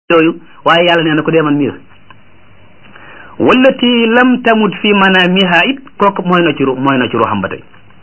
yooyu waaye yàlla nee na ko dee man mii la wallati lam tamut fi manamiha it kooku mooy na ci ru mooy na ci ruuxam ba tey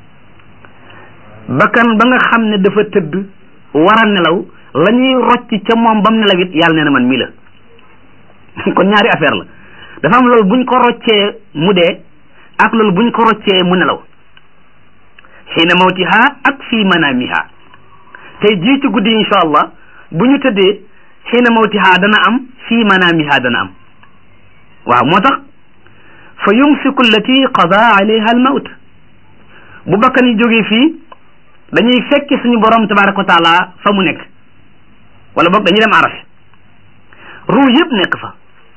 bakkan ba nga xam ne dafa tëdd war a nelaw la ñuy rocc ca moom bam nelaw it yàlla nee na man mii la kon ñaari affaire la dafa am loolu buñ ko roccee mu dee ak loolu buñ ko roccee mu nelaw xiina mawtiha ak fii manamiha tey jii ci guddi insha allah bu ñu tëddee xiina mawtiha dana am fii manamiha dana am waaw moo tax fa yumsiku allati qada alayha al mawt bu bakkan yi jógee fii dañuy fekki suñu borom tabaraka wa taala fa mu nekk wala boog dañuy dem aras ruu yëpp nekk fa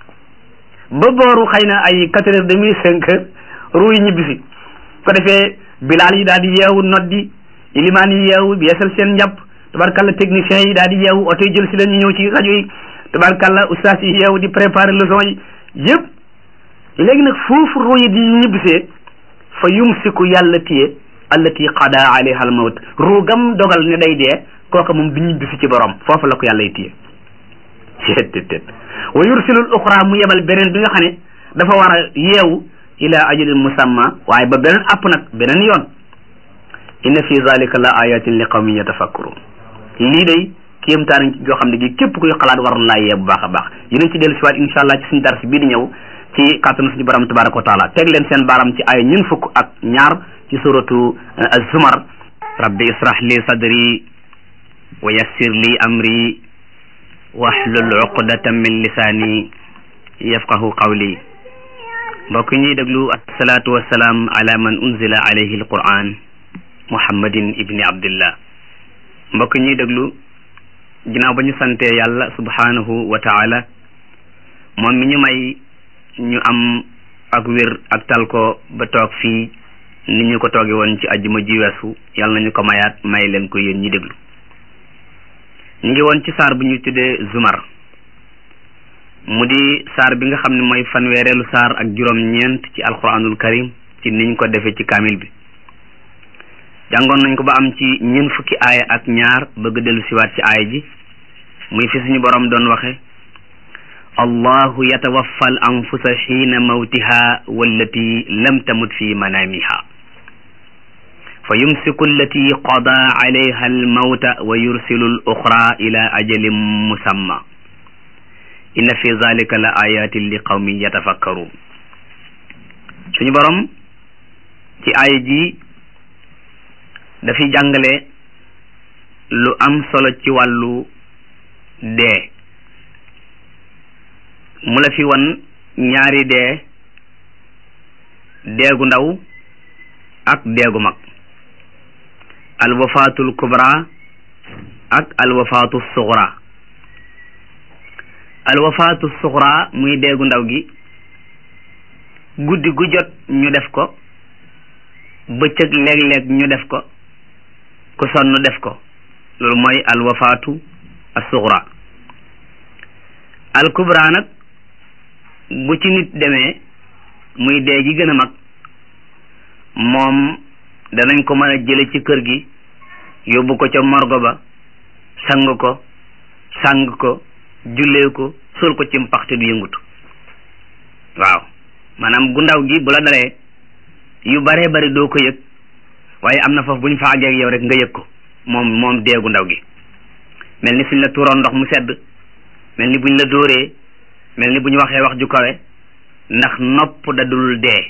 ba booru xëy na ay quatre heures demi cinq heures ruu yi ñibbisi ko defee bilaal yi daal di yeewu noddi ilimaan yi yeewu yeesal seen njàpp tabarkalla technicien yi daal di yeewu oto yi jël si leen ñu ñëw ci rajo yi tabarkalla ustaas yi yeewu di préparer leçon yi yëpp léegi nag foofu ruu yi di ñibbisee fa yumsiku yàlla téye allati qada alayha al mawt ruu gam dogal ne day dee kooka moom du ñibbisi ci borom foofu la ko yàlla y téye tet wa yursilul uxra mu yebal beneen bi nga xam ne dafa war a yeewu ila ajalin musamma waaye ba beneen app nag beneen yoon inna fi zalika la ayatin li qawmin yatafakkurun lii day kéemtaan yoo xam ne gi képp kuy xalaat war laa yee bu baax a baax yéen ci dellu si waat insha allah ci suñu dars bii di ñëw ci kàttanu suñu borom tabaraka wa taala teg leen seen baaram ci ay ñun fukk ak ñaar ci suratu az-zumar rabbi israh li sadri wa yassir li amri wahlul uqdatan min lisaani yafqahu qawli mbokk ñuy déglu asalaatu wassalaam ala man unzila alayhi alquran muhammadin ibni abdillah mbokk ñuy déglu ginnaaw ba ñu santee yàlla subhanahu wa taala moom mi ñu may ñu am ak wér ak tal ko ba toog fii ni ñu ko tooge woon ci ajjuma ji weesu yàlla nañu ko mayaat may leen ko yéen ñi déglu ñu ngi woon ci saar bu ñuy tuddee zumar mu di saar bi nga xam ne mooy fanweereelu saar ak juróom-ñeent ci alquranul karim ci niñ ko defee ci kaamil bi jàngoon nañ ko ba am ci ñeent fukki aaya ak ñaar bëgg dellu siwaat ci aaya ji muy fi suñu borom doon waxe allahu yatawaffa al anfusa xiina mawtiha wallati lam tamut fi manamiha fa yumsiku allati qada alayha almawta wa yursilu al uxra ila ajalin musamma inna fi zalika la ayatin li qawmin yatafakkarun suñu borom ci aaya ji dafiy jàngale lu am solo ci wàllu dee mu la fi wan ñaari dee deegu ndaw ak deegu mag alwafaatul kubra ak alwafaatu suxra alwafaatu suxra muy deegu ndaw gi guddi gu jot ñu def ko bëccëg léeg-léeg ñu def ko ku sonn def ko loolu mooy alwafaatu as-suxra alkubra nag bu ci nit demee muy dee gi gën a mag moom danañ ko mën a jële ci kër gi yóbbu ko ca morgo ba sang ko sang ko jullee ko sol ko ci mpaxte du yëngutu waaw maanaam gu ndaw gi bu la dalee yu baree bari doo ko yëg waaye am na foofu bu ñu fa àggee ak yow rek nga yëg ko moom moom dee gu ndaw gi mel ni suñ la tuuroon ndox mu sedd mel ni buñ la dóoree mel ni bu ñu waxee wax ju kawe ndax nopp dadul dee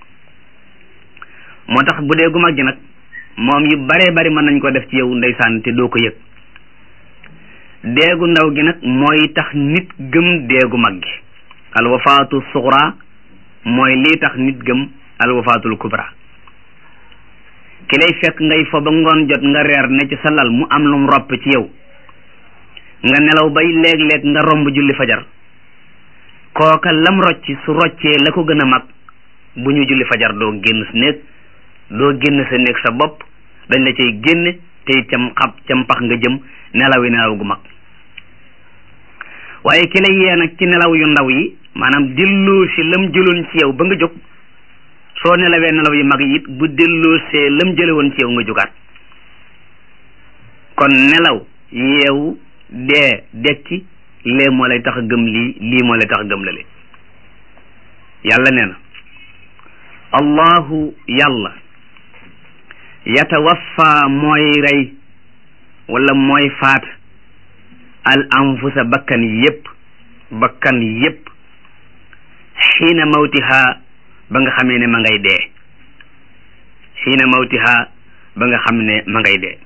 moo tax bu dee gu mag gi nag moom yu baree bari mën nañ ko def ci yow ndeysaan te doo ko yëg deegu ndaw gi nag mooy tax nit gëm deegu mag gi alwafaatu suxra mooy lii tax nit gëm alwafaatul kubra ki lay fekk ngay fo ba ngoon jot nga reer ne ci sa lal mu am lum ropp ci yow nga nelaw bay léeg-léeg nga romb julli fajar kooka lam rocc su roccee la ko gën a mag bu ñu julli fajar doo génn sa néeg doo génn sa néeg sa bopp dañ la cay génne te cam xab cam pax nga jëm nelaw yi nelaw gu mag waaye ki la yee nag ci nelaw yu ndaw yi maanaam delloo si lam jëloon ci yow ba nga jóg soo nelawee nelaw yu mag yi it bu delloo see lam jële woon ci yow nga jógaat kon nelaw yeewu dee dekki lee moo lay tax a gëm lii lii moo lay tax a gëm lale yàlla nee na allahu yàlla yatawaffa mooy rey wala mooy faat al anfusa bakkan yépp bakkan yépp xiina mawtiha ba nga xamee ne ma ngay dee xiina mawtiha ba nga xam ne ma ngay dee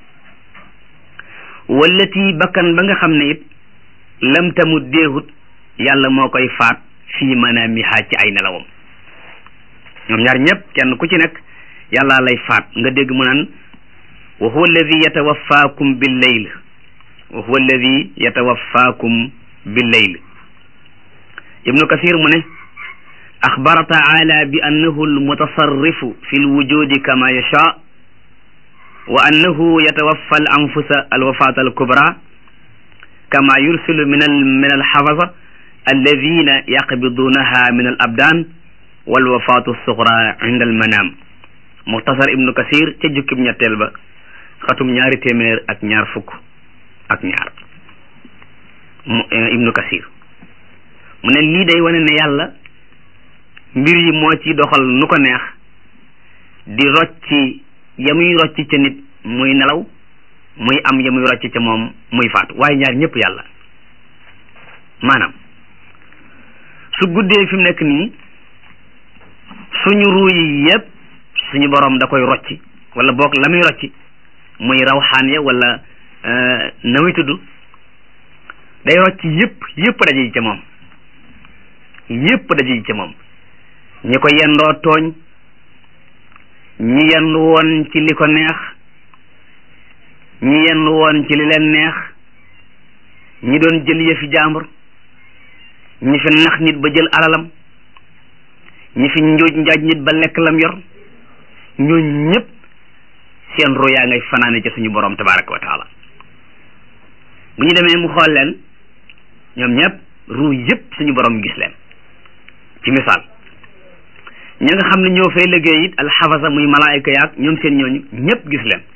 wallati bakkan ba nga xam ne it lam tamut deehut yàlla moo koy faat fii manaamiha ci ay nelawam ñoom ñaar ñëpp kenn ku ci nekk yàlla lay faat nga dégg mu naan wa huwa alladi yatawaffaakum bil layl wa huwa alladi yatawaffaakum bil layl ibnu kasir mu ne axbara taala bi annahu almutasarrifu fi lwujudi kama yasha wa annahu yatawaffa al anfusa alwafata alkubra kama yursilu min al min alxafasa alladina yaqbidunaha min al abdan walwafatu alsugra inda almanam muxtasar ibnu kasir ca jukkib ñetteel ba xatum ñaari téeméer ak ñaar fukk ak ñaar mu ibnu kasir mu ne lii day wane ne yàlla mbir yi moo ci doxal nu ko neex di rocci ya muy rocci ca nit muy nelaw muy am ya muy rocci ca moom muy faatu waaye ñaar ñëpp yàlla maanaam su guddee fi mu nekk nii suñu ruu yi yëpp suñu borom da koy rocci wala boog la muy rocci muy rawxaan ya wala na muy tudd day rocci yëpp yëpp daje yi ca moom yëpp daje yi ca moom ñi ko yendoo tooñ ñi yendu woon ci li ko neex ñi yendu woon ci li leen neex ñi doon jël yëfi jàmbur ñi fi nax nit ba jël alalam ñi fi njuuj njaaj nit ba lekk lam yor ñoo ñëpp seen ru yaa ngay fanaane ca suñu borom tabaraka wa taala bu ñu demee mu xool leen ñoom ñëpp ru yëpp suñu borom gis leen ci misaal ñi nga xam ne ñoo fay liggéey it alxafasa muy malaayika yaag ñoom seen ñooñu ñëpp gis leen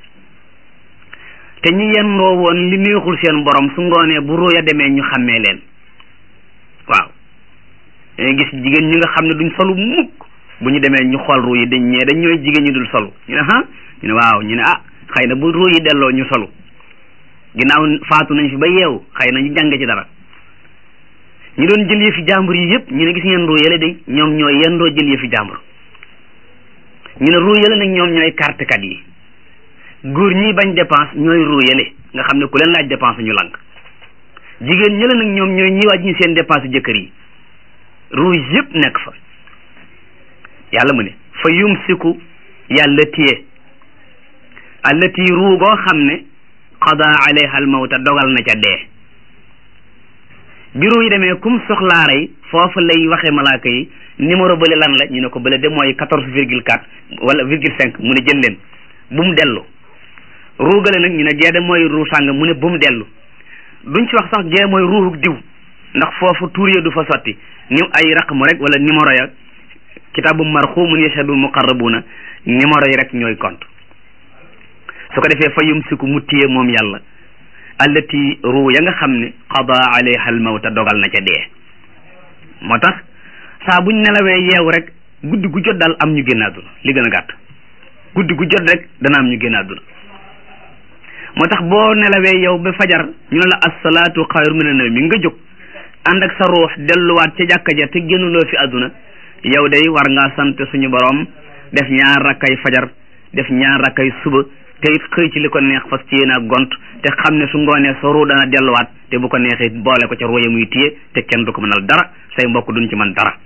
te ñi yendoo woon li neexul seen borom su ngoonee bu ruya demee ñu xàmmee leen waaw dañuy gis jigéen ñi nga xam ne duñ solu mukk bu ñu demee ñu xool ruu yi dañ ñee dañ ñooy jigéen ñi dul solu ñu ne ah ñu ne waaw ñu ne ah xëy na bu ruu yi delloo ñu solu ginnaaw faatu nañ fi ba yeewu xëy na ñu jàng ci dara ñu doon jël yëfi jàmbur yi yëpp ñu ne gis ngeen ruu yële de ñoom ñooy yendoo jël yëfi jàmbur ñu ne ruu yële nag ñoom ñooy kartekat yi góor ñi bañ dépense ñooy ruu yële nga xam ne ku leen laaj dépense ñu lank jigéen ñële nag ñoom ñooy ñi wàññi seen dépense jëkkër yi ruu yëpp nekk fa yàlla mu ne fa yumsiku yàlla téye allati ruu goo xam ne qada alayha al mawta dogal na ca dee bi ruu yi demee kum soxlaa rey foofu lay waxe malaaka yi numéro bële lan la ñu ne ko bële de mooy quatorze virgule quatre wala virgule cinq mu ne jël leen bu mu dellu ruugale nag ñu ne gee de mooy ruu sàng mu ne bu mu dellu duñ ci wax sax gee mooy ruuxuk diw ndax foofu tuur ya du fa sotti ni ay raqmu rek wala numéro ya kitaabu marxumun yashhadu muqarrabuna numéro yi rek ñooy compte su ko defee fa yumsiku mu téye moom yàlla allati ruu ya nga xam ne qada alayha al mawta dogal na ca dee moo tax saa buñ nelawee yeewu rek guddi gu jot daal am ñu génn àdduna li gën a gàtt guddi gu jot rek dana am ñu génn àdduna moo tax boo nelawee yow ba fajar ñu ne la assalaatu xayru mina nawmi nga jóg ànd ak sa ruux delluwaat ca jàkka ja te génnuloo fi àdduna yow day war ngaa sant suñu borom def ñaar rakkay fajar def ñaar rakkay suba te it xëy ci li ko neex fas ci yéen a gont te xam ne su ngoonee sa ruu dana delluwaat te bu ko neexee boole ko ca ruuya muy téye te kenn du ko mënal dara say mbokk duñ ci mën dara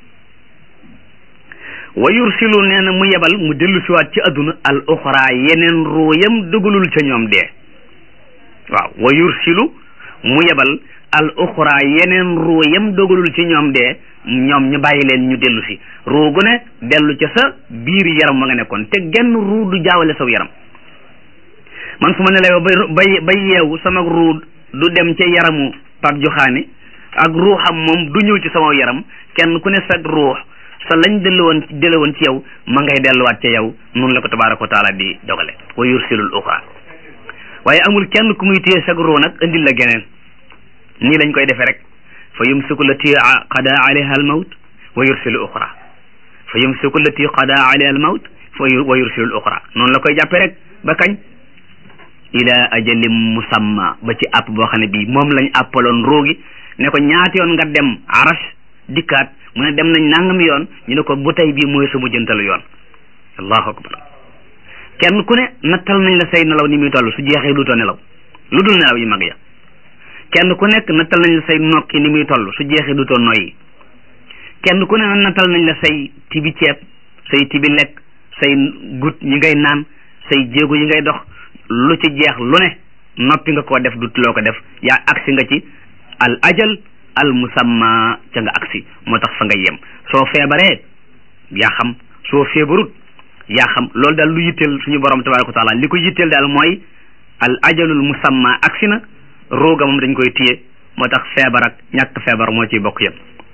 wa yursilu nee na mu yebal mu dellu siwaat ci adduna al uxra yeneen ruuyam dugalul ca ñoom dee waaw wa yursilu mu yebal al uxra yeneen ruuyam dogalul ci ñoom dee ñoom ñu bàyyi leen ñu dellu si ruu gu ne dellu ca sa biir yaram ma nga nekkoon te genn ruu du jaawale saw yaram man su ma nelawee ba bay bay yeewu sama ruu du dem ca yaramu Pape Joxaane ak ruuxam moom du ñëw ci sama yaram kenn ku ne sa ruux sa lañ dellu woon dellu woon ci yow ma ngay delluwaat ca yow noonu la ko tabaaraka wa taala di dogale wa yursilul uxra waaye amul kenn ku muy téye sag ruu nag indil la geneen nii lañ koy defee rek fa yumsiku lati qada alayha al mawt wa yursilu uxra fa yumsiku lati qada alayha al mawt wa yursilu al uxra noonu la koy jàppee rek ba kañ ila ajalim musamma ba ci àpp boo xam ne bii moom lañ àppaloon roogi ne ko ñaata yoon nga dem arash dikkaat mu ne dem nañ nangami yoon ñu ne ko bu tey bii mooy sa mujjantalu yoon allahu akbar kenn ku ne nattal nañ la say nelaw ni muy toll su jeexee duutoo nelaw lu dul nelaw yi mag ya kenn ku nekk nattal nañ la say nokki ni muy toll su jeexee duutoo noyyi kenn ku ne nattal nañ la say tibi ceeb say tibi lekk say gut yi ngay naan say jéego yi ngay dox lu ci jeex lu ne noppi nga koo def dut loo ko def yaa agsi nga ci al ajal al musamma ca nga agsi moo tax fa nga yem soo feebaree yaa xam soo feebarut yaa xam loolu daal lu yitteel suñu borom tabaraka wa taala li ko yitteel daal mooy al ajalul musamma agsi na rooga moom dañ koy téye moo tax feebar ak ñàkk feebar moo ciy bokk yem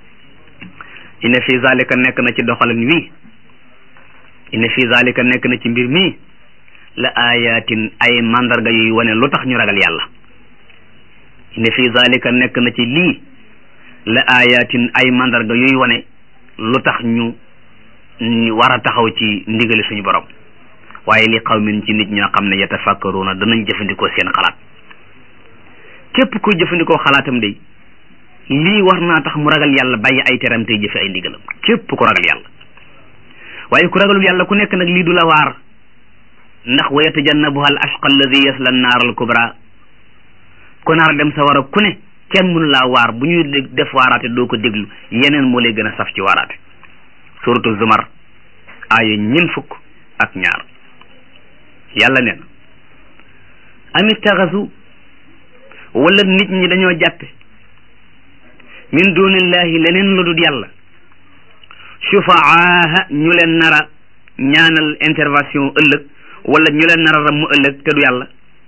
inna fi zalika nekk na ci doxalin wii inna fi zalika nekk na ci mbir mii la ayatin ay mandarga yuy wane lu tax ñu ragal yàlla inna fi zalika nekk na ci lii la ayatin ay mandarga yuy wane lu tax ñu ñu war a taxaw ci ndigali suñu borom waaye li qawmin ci nit ñoo xam ne yatafakkaruna danañ jëfandikoo seen xalaat képp kuy jëfandikoo xalaatam day lii war naa tax mu ragal yàlla bàyyi ay teram tey jëfe ay ndigalam képp ku ragal yàlla waaye ku ragalul yàlla ku nekk nag lii du la waar ndax wa yatajannabuha al ashqa alladi yasla annaar al kubra ku naar dem sa war a ku ne kenn mënu laa waar bu ñuy def waaraate doo ko déglu yeneen moo lay gën a saf ci waaraate suratu zumar aaya ñin fukk ak ñaar yàlla nee na am ittaxasu wala nit ñi dañoo jàppe min dunillahi leneen lu dul yàlla shufaaha ñu leen nara ñaanal intervention ëllëg wala ñu leen nara ram mu ëllëg te du yàlla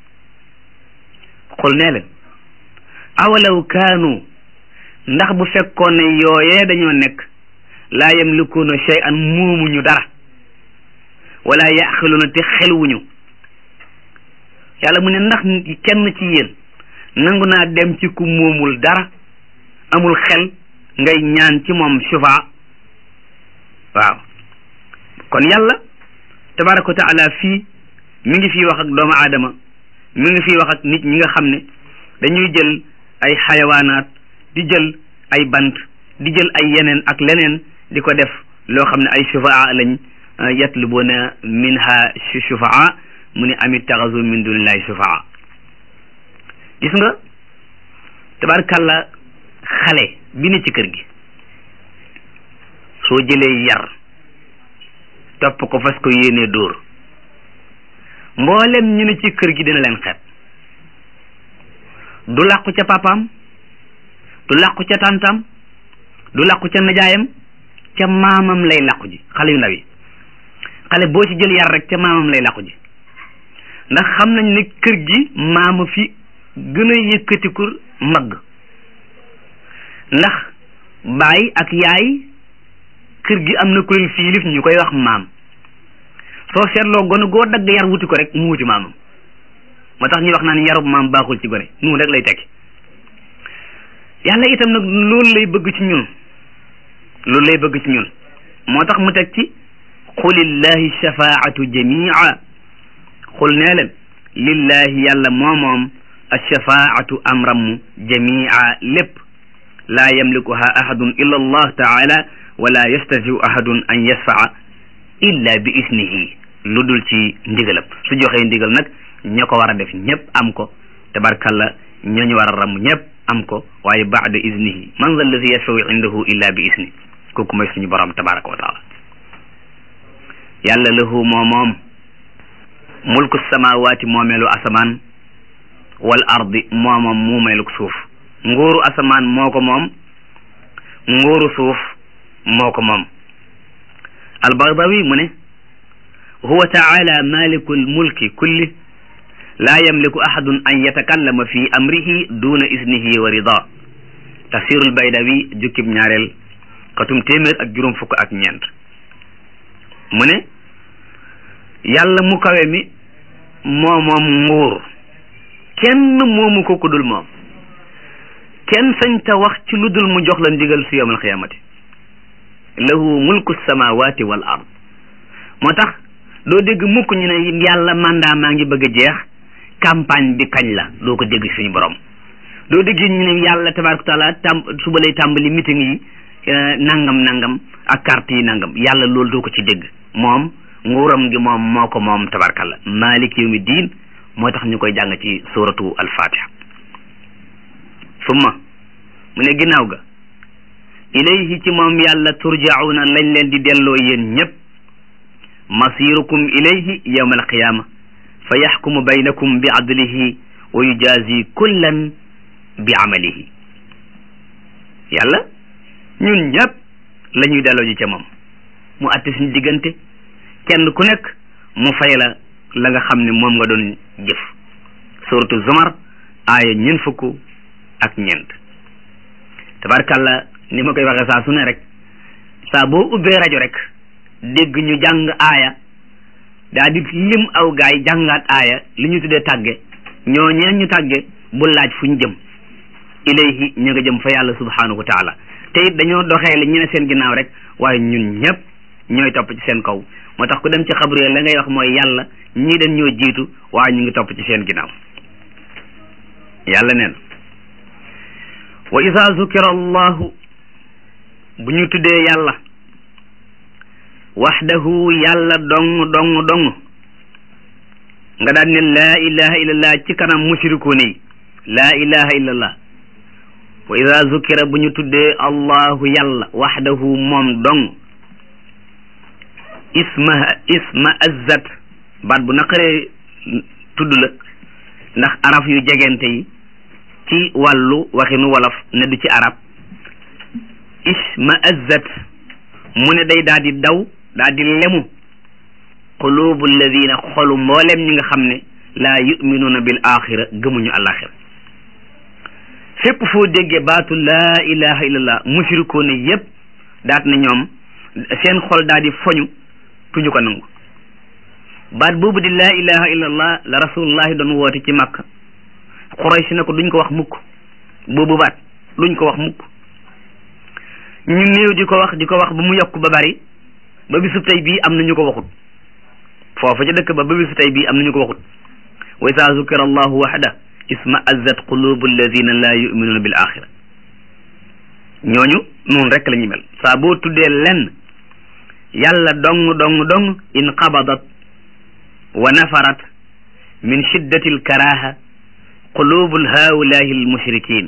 xul nee leen awalaw kaanu ndax bu fekkoon ne yooyee dañoo nekk laa yamlikuuna shay'an muumuñu dara wala yaqiluuna te xelwuñu yàlla mu ne ndax kenn ci yéen nangu naa dem ci ku moomul dara amul xel ngay ñaan ci moom shufa waaw kon yàlla tabaraka wa taala fii mi ngi fii wax ak doomu aadama mi ngi fii wax ak nit ñi nga xam ne dañuy jël ay xayawaanaat di jël ay bant di jël ay yeneen ak leneen di ko def loo xam ne ay shufaa lañ yatlubuuna minha shufaa mu ne amit taxasu min dunillahi shufaa gis nga tabarkalla xale bi ne ci kër gi soo jëlee yar topp ko fas ko yéenee dóor mboolem ñu ne ci kër gi dina leen xeet du làqu ca papaam du làqu ca tàntam du làqu ca najaayam ca maamam lay làqu ji xale yu ndaw yi xale boo ci jël yar rek ca maamam lay làqu ji ndax xam nañ ne kër gi maama fi gën a yëkkatiku mag ndax baay ak yaay kër gi am na ku leen fiilif ñu koy wax maam soo seetloo gone goo dagg yar wuti ko rek mu wuti maamam moo tax ñuy wax naan yarub maam baaxul ci gone noonu rek lay tekki yàlla itam nag loolu lay bëgg ci ñun loolu lay bëgg ci ñun moo tax mu teg ci qulillahi shafaatu jamia xul nee leen lillahi yàlla moo moom alshafaatu amramu jamia lépp laa yamlikuha ahadun illa allah taala wala yastatiu ahadun an yasfaa illa bi isnihi lu dul ci ndigalam su joxee ndigal nag ña ko war a def ñëpp am ko tabarkalla ñooñu war a ram ñëpp am ko waaye baada isnihi man za alladi yashfau indahu illa bi isni kooku mooy suñu borom tabaraka wa taala yàlla lahu moo moom mulku samawaati moomeelu asamaan wal ardi moo moom muumeeluk suuf nguuru asamaan moo ko moom nguuru suuf moo ko moom albagdawi mu ne huwa taala malikul mulki kulli laa yamliku ahadun an yatakallama fi amrihi duna isnihi wa rida tafsirul baydawi jukkib ñaareel xatum téeméer ak juróom fukk ak ñeent mu ne yàlla mu kawe mi moo moom nguur kenn moomu ko ku dul moom kenn sañ ta wax ci lu dul mu jox la ndigal si yawmal xiyaamati lahu mulku samawati wal ard moo tax doo dégg mukk ñu ne yàlla mandat maa ngi bëgg a jeex campagne bi kañ la doo ko dégg suñu borom doo dégg ñu ne yàlla tabaraka taala tam suba lay tàmbali meeting yi nangam nangam ak carte yi nangam yàlla loolu doo ko ci dégg moom nguuram gi moom moo ko moom tabarkalla malik yawmi diin moo tax ñu koy jàng ci suratu alfatiha summa mu ne ginnaaw ga ilayhi ci moom yàlla turjauna lañ leen di delloo yéen ñépp masirukum ilayhi yawma alqiyama fa yaxkumu baynakum bi adlihi wa yujazi kullan bi amalihi yàlla ñun ñëpp la ñuy delloo ji ca moom mu atte suñu diggante kenn ku nekk mu fay la la nga xam ne moom nga doon jëf suratu zumar aaya ñeent fukk ak ñeent tabarkàlla ni ma koy waxee saa su ne rek saa boo ubbee rajo rek dégg ñu jàng aaya daa di lim aw gaay jàngaat aaya li ñu tuddee tàgge ñoo ñeen ñu tàgge bu laaj fu ñu jëm ilayhi ñu nga jëm fa yàlla subhanahu wa taala te it dañoo doxee li ñu ne seen ginnaaw rek waaye ñun ñëpp ñooy topp ci seen kaw moo tax ku dem ci xabru la ngay wax mooy yàlla ñii dañ ñoo jiitu waaye ñu ngi topp ci seen ginnaaw yàlla neen wa isa zukira allahu bu ñu tuddee yàlla waxdahu yàlla dong dong dong nga daan ne laa ilaha illallah ci kanam mushrikuun yi laa ilaha illallah wa ida zukira bu ñu tuddee allahu yàlla waxdahu moom dong isma isma azzat baat bu naqaree tudd la ndax araf yu jegente yi ci wàllu waxinu wolof ne du ci arab isma azzat mu ne day daal di daw daal di lemu qulubu alladina xolu mboolem ñi nga xam ne laa yuminuuna bil axira gëmuñu alaxira fépp foo déggee baatu laa ilaha illallah mushrikoon yépp daat na ñoom seen xol daal di foñu tuñu ko nangu baat boobu di laa ilaha illallah la rasulullahi doon woote ci makka Quraysh na ko duñ ko wax mukk boobu baat duñ ko wax mukk ñu néew di ko wax di ko wax ba mu yokk ba bari ba bisu tey bii am na ñu ko waxut foofa ca dëkk ba ba bisu tey bii am na ñu ko waxut wa isa zukira allahu waxda isma azzat qulubu alladina la yuminuuna bil axira ñooñu noonu rek la ñuy mel saa boo tuddee lenn yàlla dong dong dong inqabadat wa nafarat min shiddati alkaraha qulubu haulahi almushrikin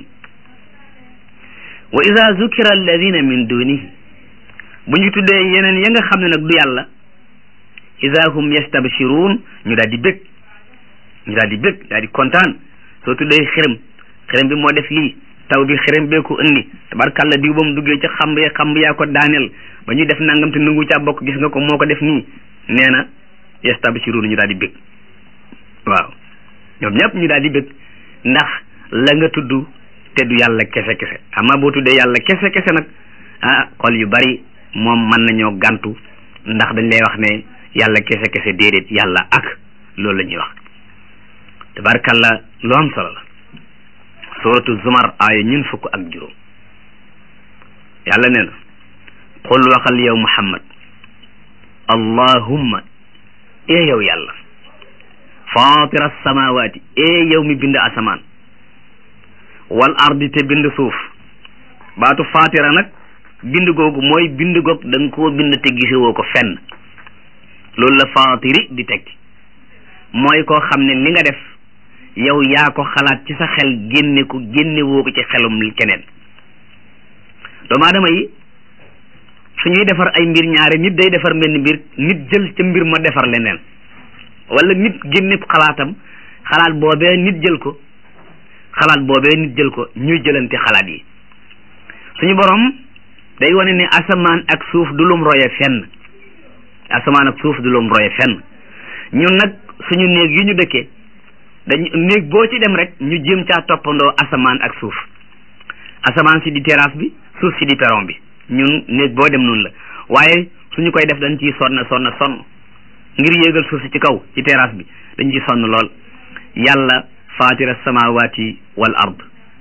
wa ida zukira alladina min dunihi bu ñu tuddee yeneen ya nga xam ne nag du yàlla ida hum yastabshiruun ñu daal di bég ñu daal di bég daal di kontaan soo tuddee xërëm xërëm bi moo def lii taw bi xërëm bee ko indi tabarkàlla diw ba mu duggee ca xamb ya xamb yaa ko daaneel ba ñuy def nangam te nangu caa bokk gis nga ko moo ko def nii nee na yastabshiruun ñu daal di bég waaw ñoom ñëpp ñu daal di bég ndax la nga tudd te du yàlla kese kese ama boo tuddee yàlla kese kese nag ah xol yu bari moom mën nañoo gàntu ndax dañ lay wax ne yàlla kese kese déedéet yàlla ak loolu la ñuy wax tabarkalla lu am solo la suratu zumar aaya ñun fukk ak juróom yàlla nee na qul waxal yow muhammad allahumma ee yow yàlla fatira samawati ee yow mi bind asamaan wal ardi te bind suuf baatu fatira nag bind googu mooy bind goog da nga koo bind te gisewoo ko fenn loolu la fatiri di tekki mooy koo xam ne li nga def yow yaa ko xalaat ci sa xel génne ko génne woo ko ci xelum keneen doomu aadama yi su ñuy defar ay mbir ñaare nit day defar mbenn mbir nit jël ca mbir ma defar leneen wala nit génne xalaatam xalaat boobee nit jël ko xalaat boobee nit jël ko ñuy jëlante xalaat yi suñu borom day wane ne asamaan ak suuf du lum roye fenn asamaan ak suuf du lum roye fenn ñun nag suñu néeg yi ñu dëkkee dañ néeg boo ci dem rek ñu jéem caa toppandoo asamaan ak suuf asamaan si di terrasse bi suuf si di perron bi ñun néeg boo dem noonu la waaye suñu koy def dañ ciy sonn sonn sonn ngir yéegal suuf si ci kaw ci terrasse bi dañ ciy sonn lool yàlla fatira samawati wal ard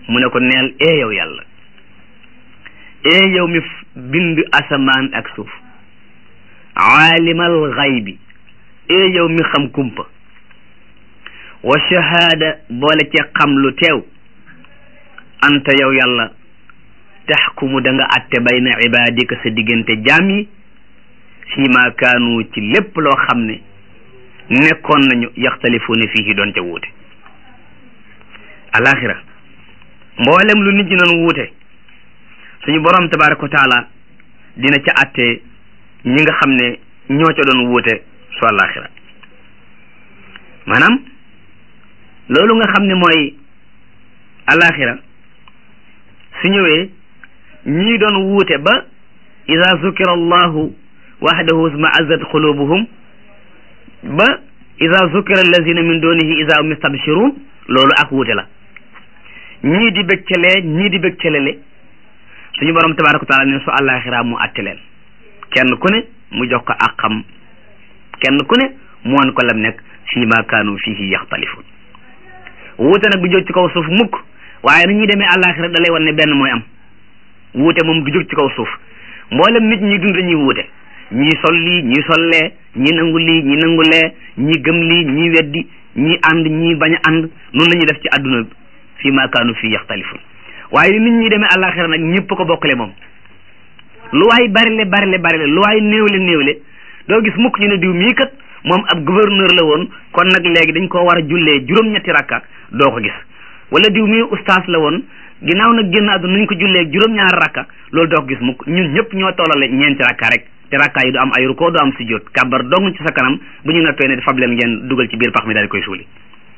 mu ne ko neel ee yow yàlla ee yow mi bind asamaan ak suuf aalimal xaybi ee yow mi xam kumpa wa shahaada boole ci xam lu teew anta yow yàlla taxkumu da nga atte bayna ibadika sa diggante jaam yi fii ma kaanu ci lépp loo xam ne nekkoon nañu yaxtalifuuna fii doon ca wuute alaxira mboolem lu nit ñi doon wuute suñu borom tabaraka wa taala dina ca atte ñi nga xam ne ñoo ca doon wuute su alaxira maanaam loolu nga xam ne mooy alaxira su ñëwee ñii doon wuute ba ida zukira allahu wahdahu smaazat qulubuhum ba ida zukira allazina min dunihi ida hum yastabshirun loolu ak wuute la ñii di bëgcalee ñii di bëccalele suñu borom tabaraka wa taala ne su àllaaxira mu atte leen kenn ku ne mu jox ko ak xam kenn ku ne mu won ko lam nekk fii ma kaanu fihi yaxtalifun wuute nag du jóg ci kaw suuf mukk waaye ni ñuy demee àllaaxira da lay wan ne benn mooy am wuute moom du jóg ci kaw suuf mboolem nit ñi dund dañuy wuute ñii sol lii ñii sollee ñii nangu lii ñii nangu lee ñii gëm lii ñii weddi ñii ànd ñii bañ a ànd noonu la ñuy def ci àdduna bi fii ma kaanu fii yaxtalifun waaye nit ñi demee àllaaxira nag ñëpp ko bokkale moom lu waay barile barile barile lu waay néewle néewle doo gis mukk ñu ne diw mii kat moom ab gouverneur la woon kon nag léegi dañ koo war a jullee juróom-ñetti rakka doo ko gis wala diw mii ustaas la woon ginnaaw nag génn àdduna nañ ko jullee juróom-ñaari rakka loolu doo ko gis mukk ñun ñëpp ñoo tollale ñeenti rakka rek te rakka yi du am ay rukkoo du am sujjóot kàbbar dong ci sa kanam bu ñu noppee ne fab leen ngeen dugal ci biir pax mi daal di koy suuli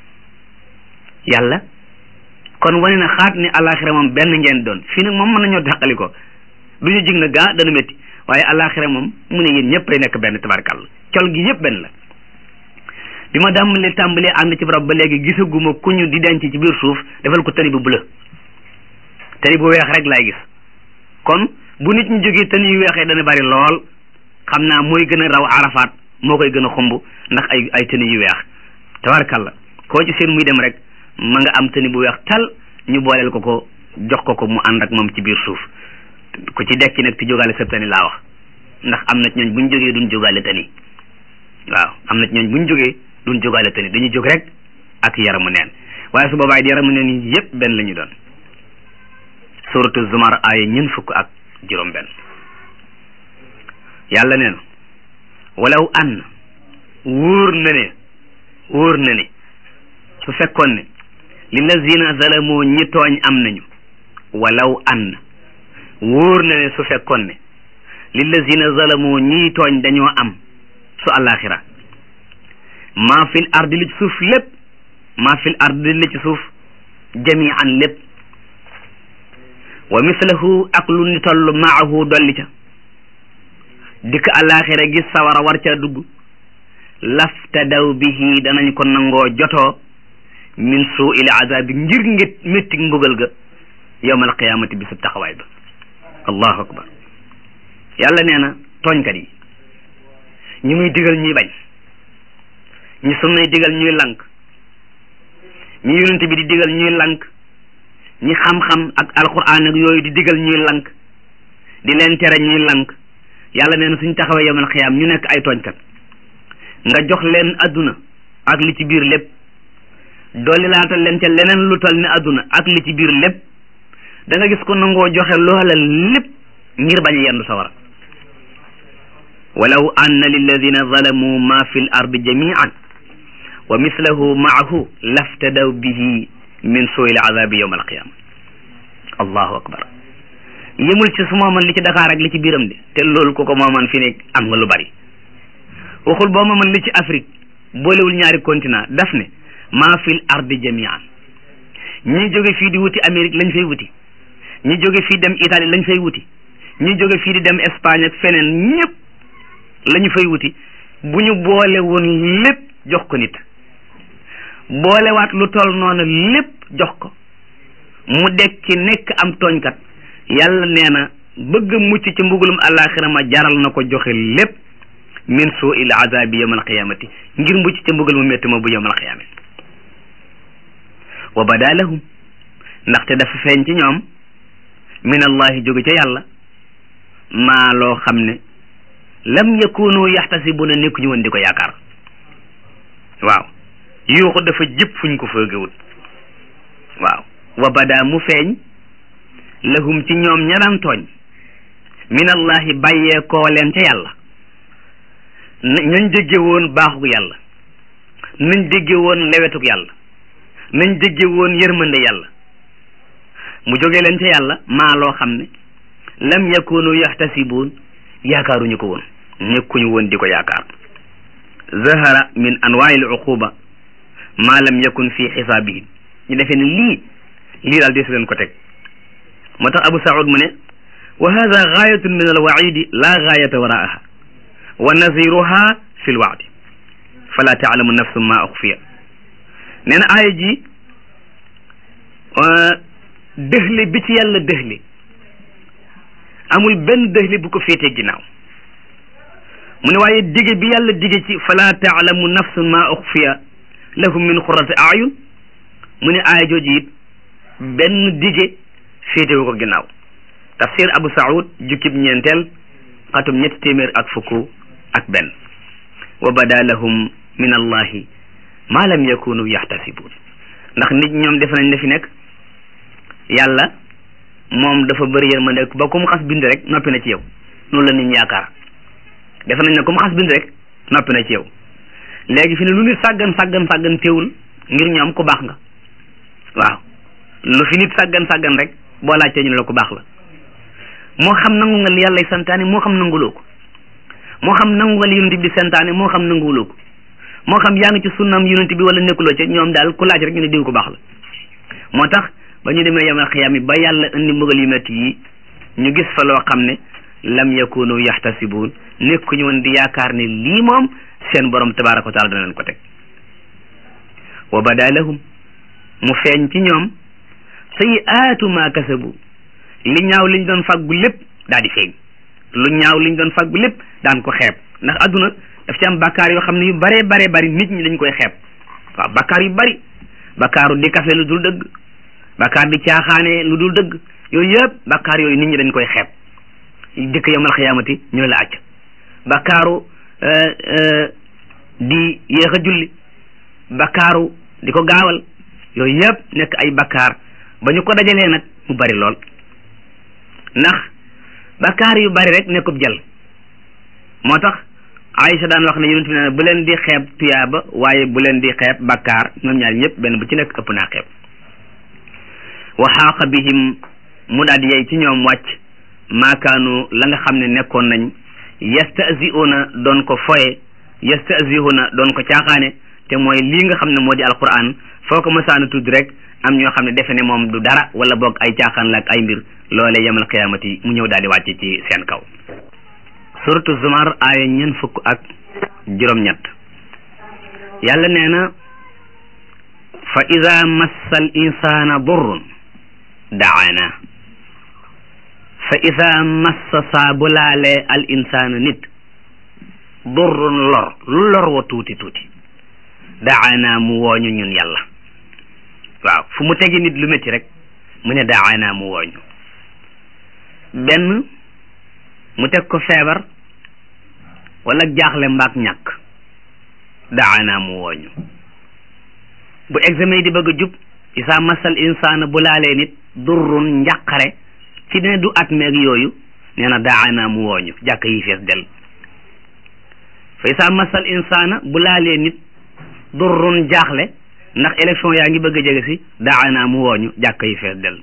yàlla kon wane na xaat ni alaxira moom benn ngeen doon fii nag moom mën nañoo dàqali ko du ñu jig na gaa dana métti waaye alaxira moom mu ne yéen ñëpp ay nekk benn tabarkàlla col gi yëpp benn la bi ma dàmbalee tàmbalee ànd ci barab ba léegi gisaguma ku ñu di denc ci biir suuf defal ko tani bu bula tani bu weex rek laay gis kon bu nit ñu jógee tani yu weexee dana bari lool xam naa mooy gën a raw arafaat moo koy gën a xumb ndax ay ay tani yu weex tabarkàlla koo ci seen muy dem rek ma nga am tani bu weex tal ñu booleel ko ko jox ko ko mu ànd ak moom ci biir suuf ku ci dekki nag ti jógaale sa tani laa wax ndax am na ci ñooñ bu ñu jógee duñ jógaale tani waaw am na ci ñooñ bu ñu jógee duñ jógaale tani dañuy jóg rek ak yaramu neen waaye su boobaay di yaramu neen yi yépp benn la ñu doon suratu zumar aaya ñeent fukk ak juróom benn yàlla nee na walaw an wóor na ne wóor na ne su fekkoon ne lillazina zalamu ñi tooñ am nañu walaw an wóor na ne su fekkoon ne lillazina zalamu ñi tooñ dañoo am su alaxira maa fil ardi li ci suuf lépp maa fil ardi li ci suuf jamian lépp wa mislahu ak lu ni toll maahu dolli ca dikk alaxira gis sawara war ca dugg laftadaw bihi danañ ko nangoo jotoo min suu il azabi ngir ngét métti mbugal ga yowmal qiyamati bi sub taxawaay ba allahu akbar yàlla nee na tooñkat yi ñi muy digal ñuy bañ ñi sunnay digal ñuy lank ñi yonent bi di digal ñuy lank ñi xam-xam ak alquran ak yooyu di digal ñuy lank di leen tere ñuy lank yàlla nee na suñ taxawee yowmal qiyam ñu nekk ay tooñkat nga jox leen adduna ak li ci biir lépp dolli laatal leen ca leneen lu tal ne adduna ak li ci biir lépp da nga gis ko nangoo joxe loola lépp ngir bañ a yendu sawara walaw anna lilladina zalamu ma fi l ardi jamian wa mislahu maahu laftadaw bihi min suui l azabi yowma alqiyama allahu akbar yëmul ci su mooman li ci Dakar ak li ci biiram de te loolu ku ko mooman fi ne am nga lu bari waxul boo mooman li ci Afrique boolewul ñaari continent daf ne maa fil ardi jamian ñi jóge fii di wuti Amérique lañ fay wuti ñi jóge fii dem Italie lañ fay wuti ñi jóge fii di dem Espagne ak feneen ñëpp la ñu fay wuti bu ñu boole woon lépp jox ko nit boolewaat lu toll noonu lépp jox ko mu dekki nekk am tooñkat yàlla nee na bëgg mucc ci mbugulum àllaaxira ma jaral na ko joxe lépp min suu il azabi yawm alqiyamati ngir mucc ca mbugal mu métti ma bu yawm alqiyamati wa bada lahum ndaxte dafa feeñ ci ñoom min allahi jóge ca yàlla maa loo xam ne lam yakunu yaxtasibuna nekkuñu woon di ko yaakaar waaw yuuxu dafa jëpp fuñ ko foogewut waaw wa bada mu feeñ lahum ci ñoom ña daan tooñ min allahi bàyyee koo leen ca yàlla nañ dégge woon baaxuk yàlla nañ dégge woon lewetuk yàlla nañ dégge woon yërmande yàlla mu jóge leen ca yàlla maa loo xam ne lam yakunu yaxtasibuun yaakaaruñu ko woon nekkuñu woon di ko yaakaar zahara min anwaa'il uquba maa lam yakun fi xisaabihim ñu defee ne lii lii daal deesu leen ko teg moo tax abu saud mu ne wa hada gaayatun min alwaidi la gaayata waraaha wa naziruha fi lwaadi fala taalamu nafsum ma uxfiya nee na aaya ji dëxli bi ci yàlla dëxli amul benn dëxli bu ko féetee ginnaaw mu ne waaye dige bi yàlla dige ci fala taalamu nafsun ma uxfiya lahum min xurati ayun mu ne aaya jooju it benn dige féetewu ko ginnaaw tafsir abu saud jukkib ñeenteel xatum ñetti téeméer ak fukk ak benn wa bada lahum min allahi ma lam yakunu yaxtasibun ndax nit ñoom defe nañ ne fi nekk yàlla moom dafa bëri yërmande ba ku mu xas bind rek noppi na ci yow loolu la nit ñi yaakaar defe nañ ne ku mu xas bind rek noppi na ci yow léegi fi ne lu nit sàggan sàggan sàggan teewul ngir ñoom ku baax nga waaw lu fi nit sàggan sàggan rek boo laajtee ñu ne la ku baax la moo xam nangu nga li yàlla santaane moo xam nanguloo ko moo xam nangu nga li yonent bi santaane moo xam nanguloo ko moo xam yaa ngi ci sunnam yonent bi wala nekkuloo ca ñoom daal ku laaj rek ñu ne diw ku baax la moo tax ba ñu demee yamal xiyaam yi ba yàlla indi mbugal yu metti yi ñu gis fa loo xam ne lam yakunu yaxtasibuun nekkuñu woon di yaakaar ne lii moom seen borom tabaraka wa taala dana leen ko teg wa bada lahum mu feeñ ci ñoom sayiaatu ma kasabu li ñaaw liñ doon fàggu lépp daal di feeñ lu ñaaw liñ doon fàggu lépp daan ko xeeb ndax adduna daf ci am bakkaar yoo xam ne yu bare bare bari nit ñi dañ koy xeeb waaw bakkaar yu bari bakkaaru di kafe lu dul dëgg bakkaar di caaxaane lu dul dëgg yooyu yëpp bakkaar yooyu nit ñi dañ koy xeeb dëkk yamal xiyaamati ñu la acc bakkaaru di yéex a julli bakkaaru di ko gaawal yooyu yëpp nekk ay bakkaar ba ñu ko dajalee nag mu bari lool ndax bakkaar yu bari rek nekkub jël moo tax Aïcha daan wax ne yonent bi ne bu leen di xeeb tuyaaba waaye bu leen di xeeb bakkaar ñoom ñaar ñëpp benn bu ci nekk ëpp naa xeeb wa xaaqa bihim mu daal di yey ci ñoom wàcc maakaanu la nga xam ne nekkoon nañ yastasiuna doon ko foye yastasiuna doon ko caaxaane te mooy lii nga xam ne moo di alquran foo ko mësaana tudd rek am ñoo xam ne defe ne moom du dara wala boog ay caaxaan la ak ay mbir loole yemal qiyaamati mu ñëw daal di wàcce ci seen kaw suratu zumar aaya ñeent fukk ak juróom-ñett yàlla nee na fa ida massa al insana durrun daana fa ida massa saa bu laalee al insana nit durrun lor lu lor wa tuuti tuuti daana mu wooñu ñun yàlla waaw fu mu tegi nit lu métti rek mu ne daana mu wooñu benn mu teg ko feebar wala jaaxle mbaak ñàkk daana mu wooñu bu examen yi di bëgg a jub isaa masal insaana bu laalee nit durrun njàqare ci ne du at meeg yooyu nee na daana mu wooñu jàkk yi fees del fa isaa masal insaana bu laalee nit durrun jaaxle ndax élection yaa ngi bëgg a jege si daana mu wooñu jàkk yi fees del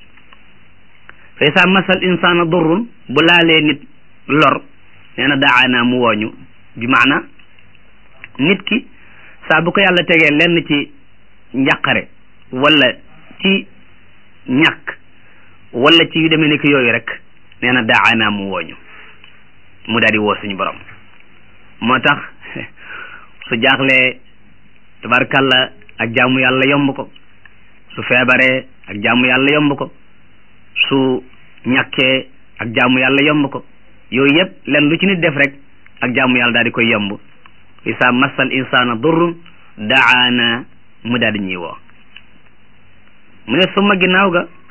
fa isaa masal insaana durrun bu laalee nit lor nee na daana mu wooñu bi maana nit ki saa bu ko yàlla tegee lenn ci njàqare wala ci ñàkk wala ci yu demee ni ki yooyu rek nee na daana mu wooñu mu daal di woo suñu borom moo tax su jaaxlee tabarkalla ak jaamu yàlla yomb ko su feebaree ak jaamu yàlla yomb ko su ñàkkee ak jaamu yàlla yomb ko yooyu yëpp len lu ci nit def rek ak jaamu yàlla daal di koy yomb isa massal insana durrun daana mu daal di ñuy woo mu ne suma ginnaaw ga